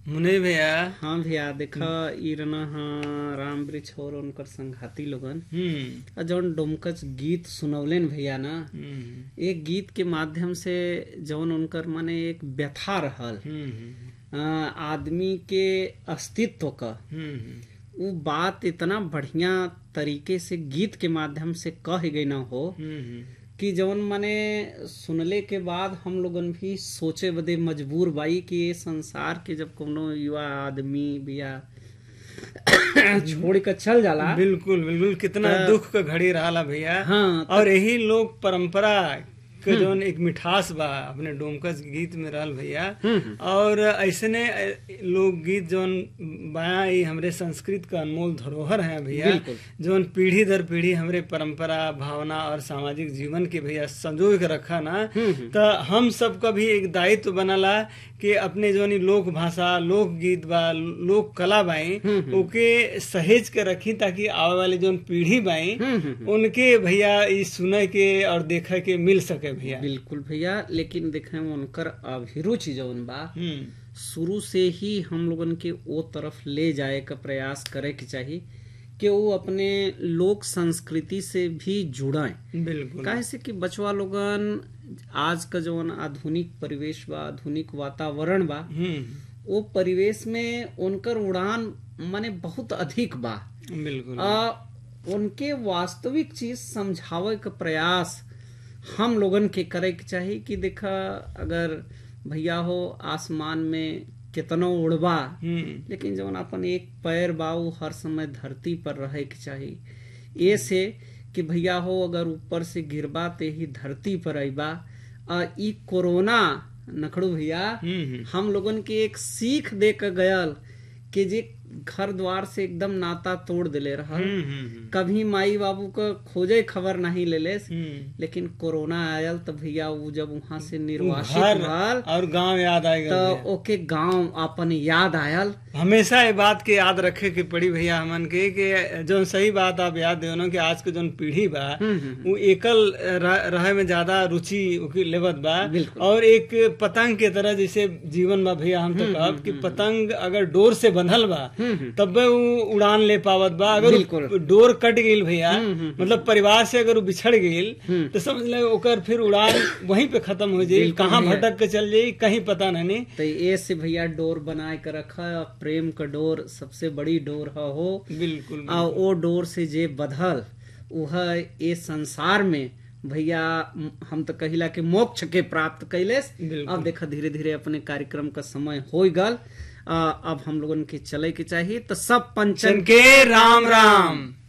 मुने भैया हाँ भैया देखा ई रना हाँ राम वृक्ष और उनकर संघाती लोगन हम्म आ जौन डोमकच गीत सुनवलेन भैया ना हम्म एक गीत के माध्यम से जौन उनकर माने एक व्यथा रहल हम्म आ, आदमी के अस्तित्व का हम्म वो बात इतना बढ़िया तरीके से गीत के माध्यम से कह गई ना हो हम्म कि जौन माने सुनले के बाद हम लोगन भी सोचे बदे मजबूर बाई कि ये संसार के जब कोनो युवा आदमी बिया छोड़ कर चल जाला बिल्कुल बिल्कुल कितना दुख का घड़ी रहा भैया हाँ और यही लोक परंपरा के जौन एक मिठास बा अपने डोमकस गीत में रहल भैया और ऐसने लोक गीत जौन बया ई हमरे संस्कृत का अनमोल धरोहर है भैया बिल्कुल। जौन पीढ़ी दर पीढ़ी हमरे परंपरा भावना और सामाजिक जीवन के भैया संजो के रखा ना तो हम सबका भी एक दायित्व बनला कि अपने जौन ई लोक भाषा लोक गीत बा लोक कला बाई ओके सहेज के रखी ताकि आवे वाली जौन पीढ़ी बाई उनके भैया ई सुने के और देखे के मिल सके भैया बिल्कुल भैया लेकिन देखे उनकर अभिरुचि जौन बा हम्म शुरू से ही हम लोगन के ओ तरफ ले जाए का प्रयास करे के चाहिए कि वो अपने लोक संस्कृति से भी जुड़ें बिल्कुल काहे से कि बचवा लोगन आज का जौन आधुनिक परिवेश बा आधुनिक वातावरण बा हम्म वो परिवेश में उनकर उड़ान माने बहुत अधिक बा बिल्कुल आ, उनके वास्तविक चीज समझावे का प्रयास हम लोगन के करे के चाहिए कि देखा अगर भैया हो आसमान में कितनो उड़बा हम्म लेकिन जवन अपन एक पैर बा उ हर समय धरती पर रहे के चाहिए ये से कि भैया हो अगर ऊपर से गिरबा ते ही धरती पर अइबा आ ई कोरोना नखड़ू भैया हम्म हम लोगन के एक सीख दे के गयल कि जे घर द्वार से एकदम नाता तोड़ दिले रहल हम्म हम्म कभी माई बाबू का खोजे खबर नहीं लेले हम्म लेकिन कोरोना आयल तो भैया वो जब वहां से निर्वासित घर रहल और गांव याद आएगा तो ओके गांव अपन याद आयल हमेशा ये बात के याद रखे के पड़ी भैया हमन के कि जो सही बात आप याद देवनो कि आज के जो पीढ़ी बा वो एकल रह- रहे में ज्यादा रुचि ओकी लेवत बा बिल्कुल। और एक पतंग के तरह जैसे जीवन बा भैया हम तो कहब कि पतंग अगर डोर से बंधल बा तब वो उड़ान ले पावत बा अगर बिल्कुल। वो डोर कट गईल भैया मतलब परिवार से अगर वो बिछड़ गईल तो समझ ले ओकर फिर उड़ान वहीं पे खत्म हो जाई बिल्कुल कहाँ भैया। भटक के चल जाई कहीं पता नहीं तो ये से भैया डोर बनाए के रखा प्रेम का डोर सबसे बड़ी डोर ह हो बिल्कुल आ ओ डोर से जे बधल वह ये संसार में भैया म- हम तो कहिला कि मोक्ष के प्राप्त कैलेस बिल्कुल। अब देखा धीरे धीरे अपने कार्यक्रम का समय हो गल आ, अब हम लोगन के चले के चाहिए तो सब पंचन चन के राम राम